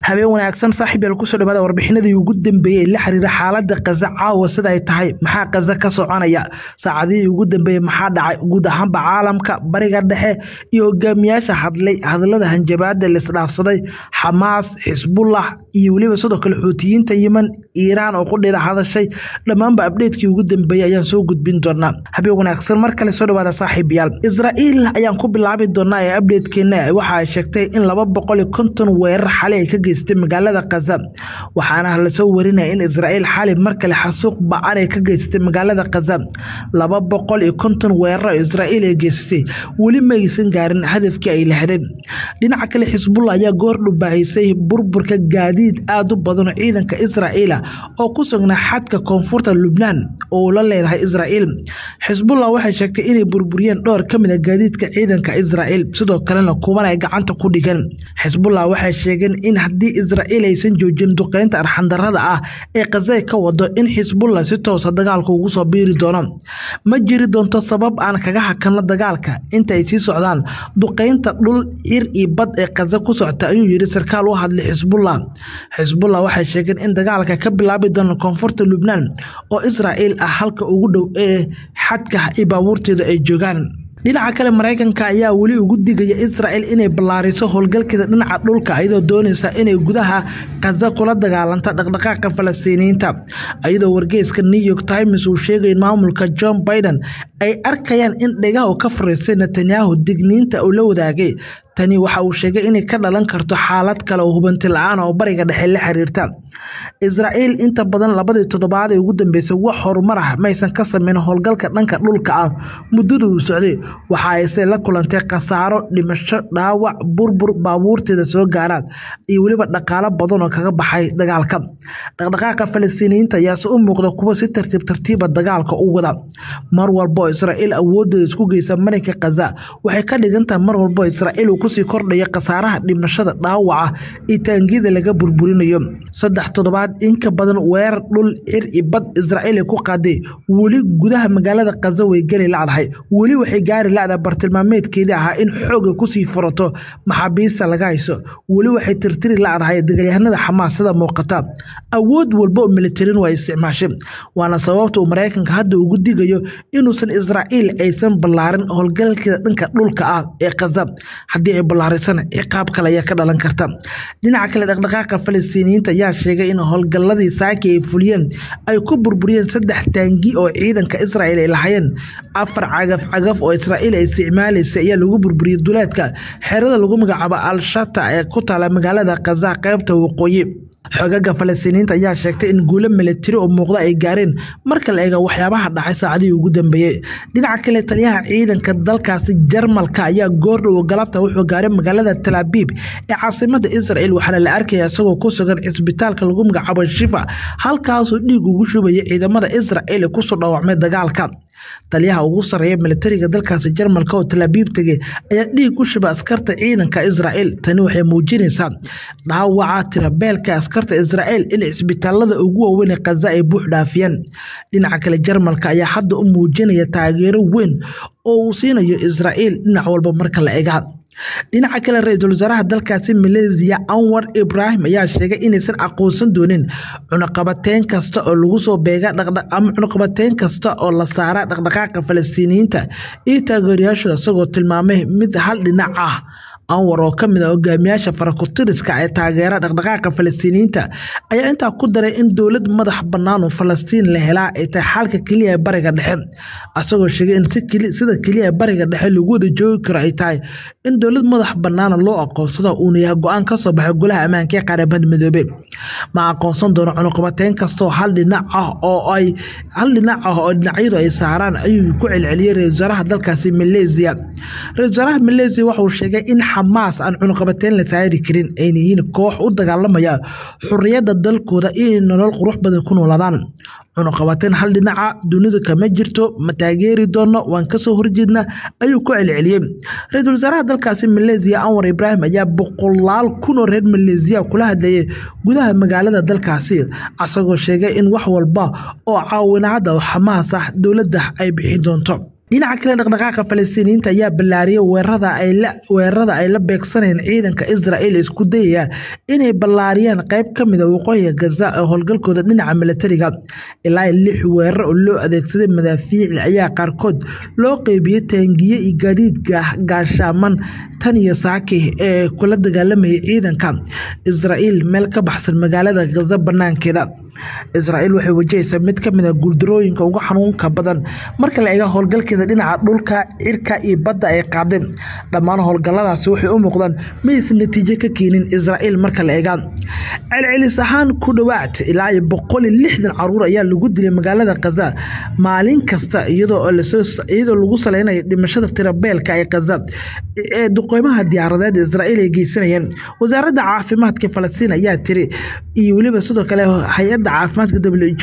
habeen wanaagsan saaxiib yaal kusoo dhawaada warbixinadii ugu dambeeyey la xiriira xaaladda kaza caawa sida ay tahay maxaa kaza ka soconaya saacadihii ugu dambeeyey maxaa dhacay guud ahaanba caalamka bariga dhexe iyo hogaamiyaasha hadlay hadallada hanjabaada laisdhaafsaday xamaas xisbullah iyo weliba sidoo kale xuutiyiinta yeman iiraan oo qudheeda hadashay dhammaanba abdheedkii ugu dambeeyey ayaan soo gudbin doonaa habeen wanaagsan mar kale soo dhawaada saaxiib yaal israa'iil ayaan ku bilaabi doonaa ee abdheedkeena waxa ay sheegtay in laba boqol iyo konton weerar xalay ay ka geystay magaalada kaza waxaana lasoo warinaya in israa'iil xalay mar kale xasuuq ba-an ay ka geystay magaalada kaza laba boqol iyo konton weerar oo israa'iil ay geystay weli ma aysan gaarin hadafkii ay lahdeen dhinaca kale xisbullah ayaa goor dhubaahisay burburka gaadiid aada u badan oo ciidanka israa'iila oo ku sugnaa xadka koonfurta lubnaan oo la leedahay israa'iil xisbullah waxay sheegtay inay burburiyeen dhowr ka mid a gaadiidka ciidanka israa'iil sidoo kalena kuwan ay gacanta ku dhigeen xisbullah waxay sheegeen in haddii israa'iil aysan joojin duqeynta arxandarada ah ee khazay ka wado in xisbullah si toosa dagaalka ugu soo biiri doono ma jiri doonto sabab aan kaga hakanno dagaalka inta ay sii socdaan duqeynta dhul cir iyo bad ee khaza ku socota ayuu yidhi sarkaal u hadlay xisbullah xisbullah waxay sheegeen in dagaalka ka bilaabi doono koonfurta lubnaan oo israa'iil ah halka ugu dhow ee xadka iyo baabuurteeda ay joogaan dhinaca kale maraykanka ayaa weli ugu digaya israa'iil inay ballaariso howlgalkeeda dhinaca dhulka iyadoo doonaysa inay gudaha kaza kula dagaalanta dhaqdhaqaaqa falastiiniyiinta iyadoo wargeyska new york times uu sheegay in maamulka john biden ay arkayaan in dhegaha uu ka fariistay netanyahu digniinta uu la wadaagay tani waxa uu sheegay inay ka dhalan karto xaalad kale oo hubanti la-aan oo bariga dhexe la xiriirta israa'iil inta badan labadii toddobaad ee ugu dambeysay wax horumar ah maysan ka sameyn howlgalka dhanka dhulka ah muddada uu socday waxa ayse la kulantay khasaaro dhimasho dhaawac burbur baabuurteeda soo gaaraan iyo weliba dhaqaalo badan oo kaga baxay dagaalka dhaqdhaqaaqa falastiiniyiinta ayaase u muuqda kuwa si tartiib tartiiba dagaalka u wada mar walba oo israa'iil awoodeeda isku geysa marinka khaza waxay ka dhigan tahay mar walba oo israa'iil uu kusii kordhaya khasaaraha dhimashada dhaawaca iyo taangiyada laga burburinayo saddex toddobaad inka badan weerar dhul cir iyo bad israa'iil ay ku qaaday weli gudaha magaalada khaza way geli lacdahay weli waxay gaari lacda bartilmaameedkeedii ahaa in xooga kusii furato maxaabiista laga hayso weli waxay tirtiri lacdahay dagaalyahanada xamaas sida muuqata awood walba oo militarin waa isticmaashay waana sababta uu maraykanka hadda ugu digayo inuusan israa'iil aysan ballaarin howlgalkeeda dhanka dhulka ah ee khaza haddii ay ballaarisana ciqaab kale ayaa ka dhalan karta dhinaca kale dhaqdhaqaaqa falastiiniyiinta ayaa sheegay in howlgalladii saaki ay fuliyeen ay ku burburiyeen saddex taangi oo ciidanka israa'iil ay lahayeen afar cagaf cagaf oo israa'iil ay isticmaalaysay ayaa lagu burburiyey duleedka xerada lagu magacaabo al-shata ee ku taala magaalada khaza qaybta waqooyi xogaga falastiiniyiinta ayaa sheegtay in guulo milatari oo muuqda ay gaareen marka la eega waxyaabaha dhacay saacadihii ugu dambeeyey dhinaca kale taliyaha ciidanka dalkaasi jarmalka ayaa goordhow galabta wuxuu gaaray magaalada talaabiib ee caasimada israel waxaana la arkaya isagoo ku sugan cisbitaalka lagu magacaabo shifa halkaasuu dhiig ugu shubaya ciidamada israel ee kusoo dhaawacmay dagaalka taliyaha ugu sarreeya militariga dalkaasi jarmalka oo talaabiib tegey ayaa dhiig ku shuba askarta ciidanka israa'iil tani waxay muujinaysaa dhaawaca tirabeelka askarta israa'iil in cisbitaalada ugu waaweyn ee khaza ay buux dhaafiyeen dhinaca kale jarmalka ayaa hadda u muujinaya taageero weyn oo uu siinayo israa'iil dhinac walba marka la ega dhinaca kale ra-iisul wasaaraha dalkaasi maleesiya anwar ibraahim ayaa sheegay inaysan aqoonsan doonin cunaqabateyn kasta oo lagu soo beega ama cunaqabateyn kasta oo la saara dhaqdhaqaaqa falastiiniyiinta iyo taageerayaashooda isagoo tilmaamay mid hal dhinac ah anwar oo ka mid a hogaamiyaasha farakutiriska ee taageera dhaqdhaqaaqa falastiiniyiinta ayaa intaa ku daray in dowlad madax bannaan oo falastiin la helaa ay tahay xalka keliya ee bariga dhexe isagoo sheegay in sida keliya ee bariga dhexe lagu wada joogi karo ay tahay in dowlad madax bannaana loo aqoonsado uuna yahay go-aan ka soo baxay golaha ammaanka ee qaramada midoobey ma aqoonsan doono cunuqabateyn kastoo hal dhinac ah oo ay hal dhinac ah oo dhinacyadu ay saaraan ayuu ku celceliyey ra-isul wasaaraha dalkaasi maleesiya ra-isul wasaaraha maleesiya waxauu sheegay in xamaas aan cunuqabateyn la saari karin ayna yihiin koox u dagaalamaya xuriyadda dalkooda inay nolol qurux badan ku noolaadaan cunuqabateyn hal dhinaca dunidu kama jirto ma taageeri doono waan kasoo horjeedna ayuu ku celceliyey ra-iisul wasaaraha dalkaasi maleesiya anwar ibraahim ayaa boqolaal kun oo reer maleesiya kula hadlayay gudaha magaalada dalkaasi asagoo sheegay in wax walba oo caawinaada xamaas ah dowladda ay bixin doonto dhinaca kale dhaqdhaqaaqa falastiiniyiinta ayaa ballaariyay weerarada ay la beegsanayeen ciidanka israel isku dayaya inay ballaariyaan qayb ka mida waqooyiga gaza ee howlgalkooda dhinaca milatariga ilaa lix weerar oo loo adeegsaday madaafiici ayaa qaarkood loo qeybiyey taangiye iyo gaadiid gaashaaman tan iyo saaki ee kula dagaalamayay ciidanka israel meel ka baxsan magaalada gaza banaankeeda israel waxay wajahaysaa mid ka mid a guuldarooyinka ugu xanuunka badan marka la eega howlgalkeeda dhinaca dhulka cirka iyo badda ay qaadeen dhammaan howlgalladaasi waxay u muuqdaan maysan natiijo ka keenin israel marka la eega celcelis ahaan ku dhowaad ilaa iyo boqol iyo lixdan caruur ayaa lagu dilay magaalada kaza maalin kasta iyadoo lagu saleynayo dhimashada tirabeelka ee kaza ee duqeymaha diyaaradeed israel ay geysanayeen wasaaradda caafimaadka falastiin ayaa tiri iyo weliba sidoo kale hay-adda caafimaadka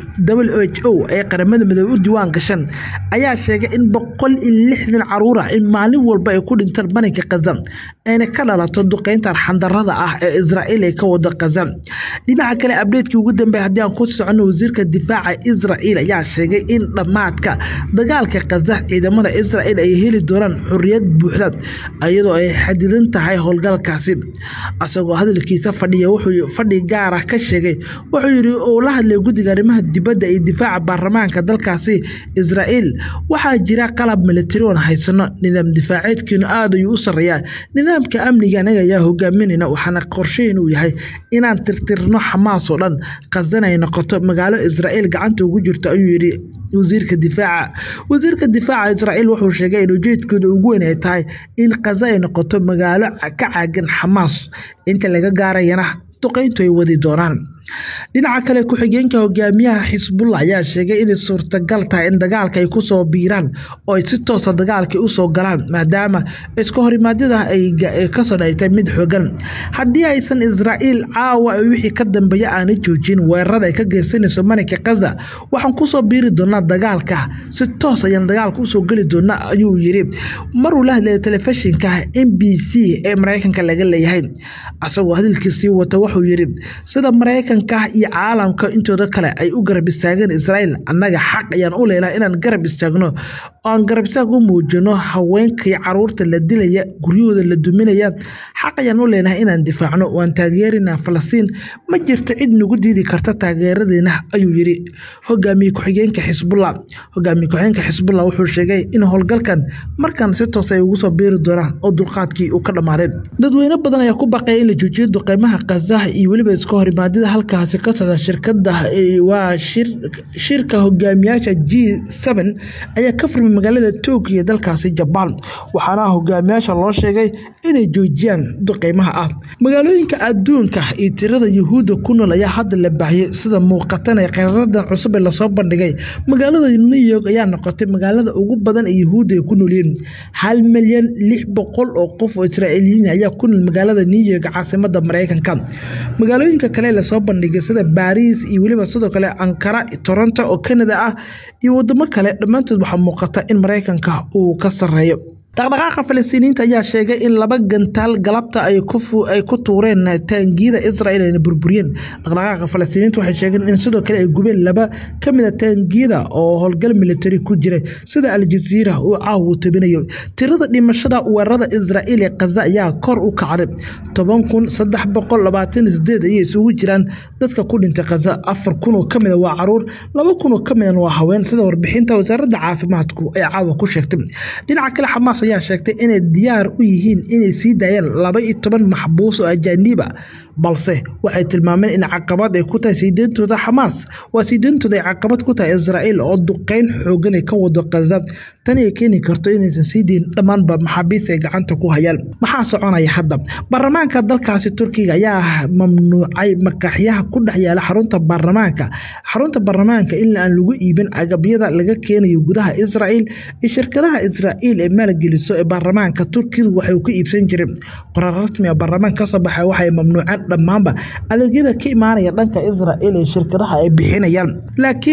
w h o ee qaramada midoobe u diiwaan gashan ayaa sheegay in boqol iyo lixdan caruura in maalin walba ay ku dhintaan baninka kaza ayna ka dhalato duqeynta arxandarada ah ee israel ay ka wado kaza dhinaca kale abdeedkii ugu dambeey haddii aan ku socono wasiirka difaaca israel ayaa sheegay in dhammaadka dagaalka kaza ciidamada israel ay heli doonaan xorriyad buuxda iyadoo ay xadidan tahay howlgalkaasi isagoo hadalkiisa fadhiya wuxuu fadhi gaara ka sheegay wuxuu yidhi uu la hadlay guddiga arrimaha dibadda iyo difaaca baarlamaanka dalkaasi israel waxaa jira qalab militari oon haysano nidaam difaaceedkiinu aad ayuu u sarreeyaa nidaamka amniga anaga ayaa hogaaminayna waxaana qorsheyn uu yahay inaan tirtirno xamaas oo dhan qasdan ay noqoto magaalo israel gacanta ugu jirto ayuu yidhi wasiirka difaaca wasiirka difaaca israel wuxuu sheegay in ujeedkooda ugu weyn ay tahay in kaza ay noqoto magaalo ka caagan xamaas inta laga gaarayana duqeyntu ay wadi doonaan dhinaca kale ku-xigeenka hogaamiyaha xisbullah ayaa sheegay inay suurtagal tahay in dagaalka ay kusoo biiraan oo ay si toosa dagaalka usoo galaan maadaama iska horimaadyada ay kasoo dhaytay mid xoogan haddii aysan israa'iil caawa wixii ka dambeeya aana joojin weerarada ay ka geysanayso marinka kaza waxaan kusoo biiri doonaa dagaalka si toos ayaan dagaalka usoo geli doonaa ayuu yiri maruu la hadlayay telefishinka m b c ee mareykanka laga leeyahay isagoo hadalkiisii wata wuxuu yiri sida mareykanka iyo caalamka intooda kale ay u garab istaageen israel annaga xaq ayaan u leelaha inaan garab istaagno oaan garab istaag u muujino haweenkai caruurta la dilaya guryahooda la duminaya xaq ayaan u leenahay inaan difaacno waan taageerinaa falastiin ma jirto cid nagu diidi karta taageeradeena ayuu yiri hogaamiye ku-xigeenka xisbullah hogaamiye ku-xigeenka xisbullah wuxuu sheegay in howlgalkan markan si toos ay ugu soo biiri doonaan oo dulqaadkii uu ka dhammaaday dadweyne badan ayaa ku baqaya in la joojiyo duqeymaha kazaha iyo weliba iska horimaadida halkaasi ka socda shirkada waa shirka hogaamiyaasha g seven ayaa ka furmay magaalada tokyo dalkaasi jabaan waxaana hogaamiyaasha loo sheegay inay joojiyaan duqeymaha ah magaalooyinka adduunka iyo tirada yuhuudda ku nool ayaa hadda la baahiyey sida muuqatan ee qaraaradan cusub ee lasoo bandhigay magaalada new york ayaa noqotay magaalada ugu badan ee yuhuudda ay ku noolyihiin hal milyan lix boqol oo qof oo israa'iiliyiin ayaa ku nool magaalada new york caasimada mareykanka magaalooyinka kale lasoo bandhigay sida baariis iyo weliba sidoo kale ankara toronto oo canada ah iyo wadamo kale dhammaantood waxaa muuqata in mareykanka uu ka sarreeyo dhaqdhaqaaqa falastiiniyiinta ayaa sheegay in laba gantaal galabta ay ku tuureen taangiyada israel ayna burburiyeen dhaqdhaqaaqa falastiiniyiinta waxay sheegeen in sidoo kale ay gubeen laba ka mid a taangiyada oo howlgal militari ku jiray sida aljaziira uu caawa tabinayo tirada dhimashada weerarada israel ee kaza ayaa kor u kacday toban kun saddex boqol labaatan sideed ayay isugu jiraan dadka ku dhintay kaza afar kun oo kamida waa caruur laba kun oo kamidan waa haween sida warbixinta wasaaradda caafimaadku ay caawa ku sheegtay dhinaca kale xamaas ayaa sheegtay inay diyaar u yihiin inay sii daayaan laba iyo toban maxbuus oo ajaaniba balse waxay tilmaameen in caqabad ay ku tahay siideyntooda xamaas waa siideyntooda ay caqabad ku tahay israa'iil oo duqeyn xoogan ay ka wado kaza tani ay keeni karto inaysan sii deyn dhammaanba maxaabiis ay gacanta ku hayaan maxaa soconaya hadda baarlamaanka dalkaasi turkiga ayaa mamnuucay maqaaxyaha ku dhex yaala xarunta baarlamaanka xarunta baarlamaanka in aan lagu iibin agabyada laga keenayo gudaha israa'iil iyo shirkadaha israa'iil ee maalgeliso ee baarlamaanka turkidu waxay ku iibsan jireen qoraar rasmi ah baarlamaanka kasoo baxay waxay mamnuuceen dhammaanba adeegyada ka imaanaya dhanka israa'iil ee shirkadaha ay bixinayaan laakiin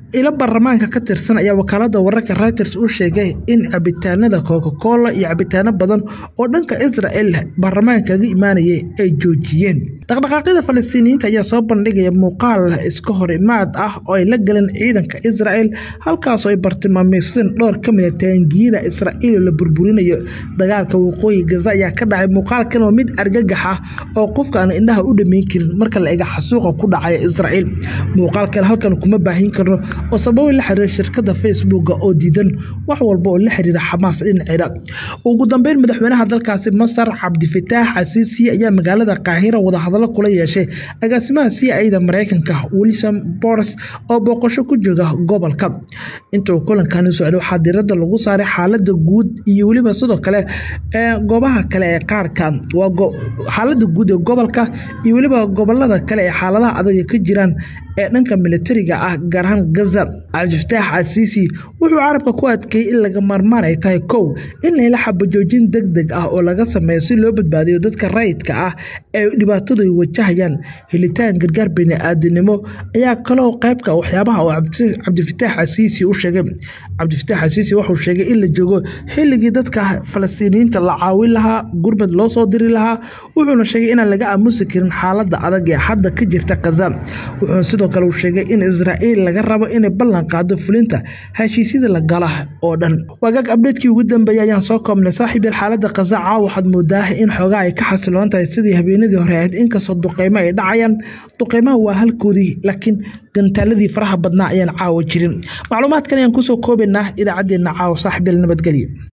ilo baarlamaanka ka tirsan ayaa wakaalada wararka reuters u sheegay in cabitaanada coca-cola iyo cabitaano badan oo dhanka israel baarlamaanka kaga imaanayay ay joojiyeen dhaqdhaqaaqyada falastiiniyiinta ayaa soo bandhigaya muuqaal iska hor imaad ah oo ay la galeen ciidanka israel halkaasoo ay bartilmaameysteen dhowr ka mid a taangiyada israa'iil oo la burburinayo dagaalka waqooyi gaza ayaa ka dhacay muuqaalkan waa mid argagax ah oo qofka aan indhaha u dhameyn karin marka la ega xasuuqa ku dhacaya israa'iil muuqaalkan halkan kuma baahin karno oo sababo la xiriira shirkada facebooka oo diidan wax walba oo la xiriira xamaas dhinaceeda ugu dambeyn madaxweynaha dalkaasi masar cabdifitaax casiisi ayaa magaalada qaahira wadahadalo kula yeeshay agaasimaha c ida mareykanka wilson bors oo booqasho ku jooga gobolka intuu kulankani socday waxaa diirada lagu saaray xaalada guud iyo weliba sidoo kale ee goobaha kale ee qaarka waa xaalada guud ee gobolka iyo weliba gobolada kale ee xaaladaha adag ka jiraan ee dhanka militariga ah gaar ahaan gaza cabdifataax casiisi wuxuu carabka ku adkeeyey in laga maarmaan ay tahay kow in layla xabajoojin deg deg ah oo laga sameeyo si loo badbaadiyo dadka rayidka ah ee dhibaatadu ay wajahayaan helitaan gargaar bini-aadinimo ayaa kaloo qaybka waxyaabaha oo cabdifataax casiisi u sheegay cabdifataax casiisi wuxuu sheegay in la joogo xilligii dadka falastiiniyiinta la caawin lahaa gurmad loo soo diri lahaa wuxuuna sheegay inaan laga aamusi karin xaalada adag ee hadda ka jirta kaza wuxuuna sidoo kale uu sheegay in israa'iil laga rabo inay ballan qaado fulinta heshiisyada la gala oo dhan wagaag abdheedkii ugu dambeeyay ayaan soo koobnay saaxiib yar xaalada kaza caawa waxaad moodaa in xoogaa ay ka xasiloon tahay sidii habeenadii hore ahayd inkastoo duqeymo ay dhacayaan duqeymaha waa halkoodii laakiin gantaaladii faraha badnaa ayaan caawa jirin macluumaadkan ayaan kusoo koobaynaa idaacaddeenna caawa saaxiib yar nabadgelyo